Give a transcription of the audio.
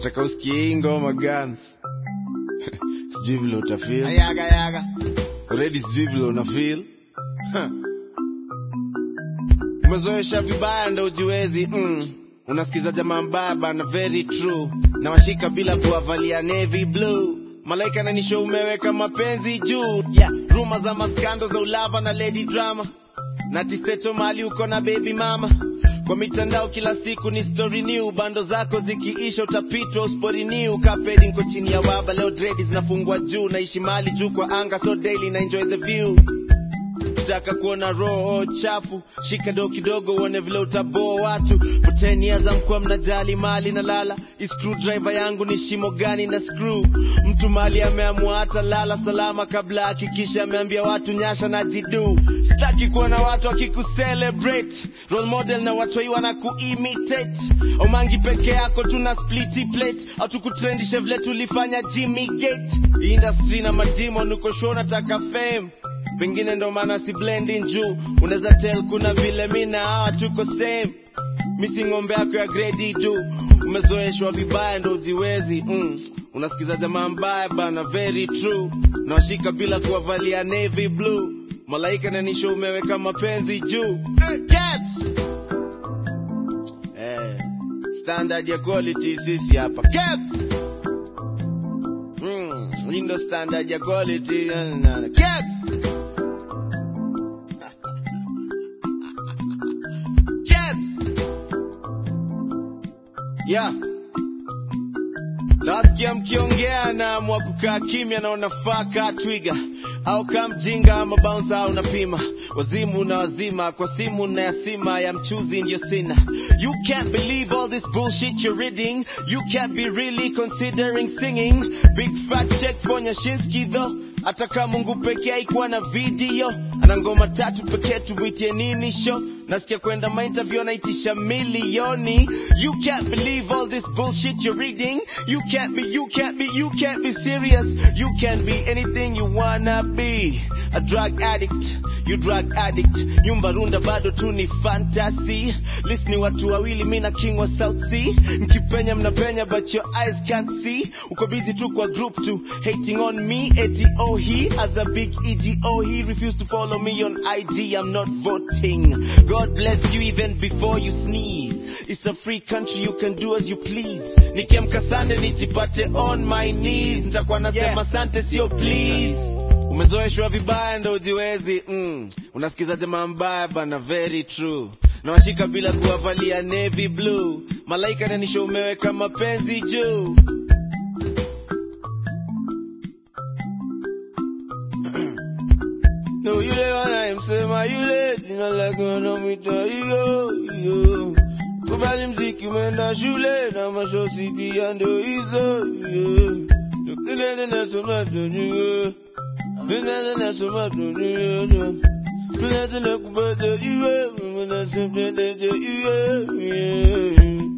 nataka usikie hii ngoma guns sijui vile utafeel Yaga yaga. already sijui vile unafeel Huh. umezoesha vibaya ndo ujiwezi mm. unasikiza jamaa mbaya bana very true na washika bila kuwavalia navy blue malaika nanisho umeweka mapenzi juu yeah. ruma za maskando za ulava na lady drama na tisteto mali uko na baby mama kwa mitandao kila siku ni story new bando zako zikiisha utapitwa uspori new kapedi nko chini ya waba leo dredi zinafungwa juu naishi mali juu kwa anga so daily na enjoy the view taka kuona roho chafu shika do kidogo uone vile utaboa watu for 10 years amkuwa mnajali mali na lala Hii screwdriver yangu ni shimo gani na screw mtu mali ameamua hata lala salama kabla hakikisha ameambia watu nyasha na jidu sitaki kuona watu wakikucelebrate role model na watoi wana kuimitate omangi peke yako tuna spliti plate hatukutrendishe vile tulifanya jimmy gate industry na madimon uko show nataka fame pengine ndo maana si blending juu unaweza tell kuna vile mi na hawa tuko same misi ng'ombe yako ya grade du umezoeshwa vibaya ndo ujiwezi mm. unasikiza jamaa mbaya bana very true nawashika bila kuwavalia navy blue malaika nanisho umeweka mapenzi juu eh, caps! eh, standard ya quality sisi hapa caps! Mm, hii ndo standard ya quality na- na- na- caps! Caps! Yeah. Nasikia mkiongea na mwa kukaa kimya na unafaa kaa twiga au kaa mjinga ama bounce au unapima wazimu na wazima kwa simu na yasima ya mchuzi ndio sina you can't believe all this bullshit you're reading you can't be really considering singing big fat check for Nyashinsky though hata kama Mungu pekee haikuwa na video ana ngoma tatu pekee tumwitie nini show nasikia kwenda mainterview anaitisha milioni you can't believe all this bullshit you're reading you can't be you can't be you can't be serious you can't be anything you wanna be a drug addict you drug addict nyumba runda bado tu ni fantasy listen watu wawili mi na king wa south sea mkipenya mnapenya but your eyes can't see uko busy tu kwa group tu hating on me eti oh he as a big ego he refused to follow me on ig i'm not voting god bless you even before you sneeze it's a free country you can do as you please nikiamka sande nijipate on my knees nitakuwa nasema Yeah. sante sio please umezoeshwa vibaya ndo ujiwezi mm. unasikiza jamaa mbaya bana very true nawashika bila kuwavalia navy blue malaika nanisho umeweka mapenzi juu No, yule wanayemsema yule jina lake wanamwita hiyo hiyo. Kubali mziki umeenda shule na mashosi pia ndo hizo hiyo. Nene nasoma tujue, nene nasoma tujue, nene nakupata iwe, nene nasema tujue, yeah.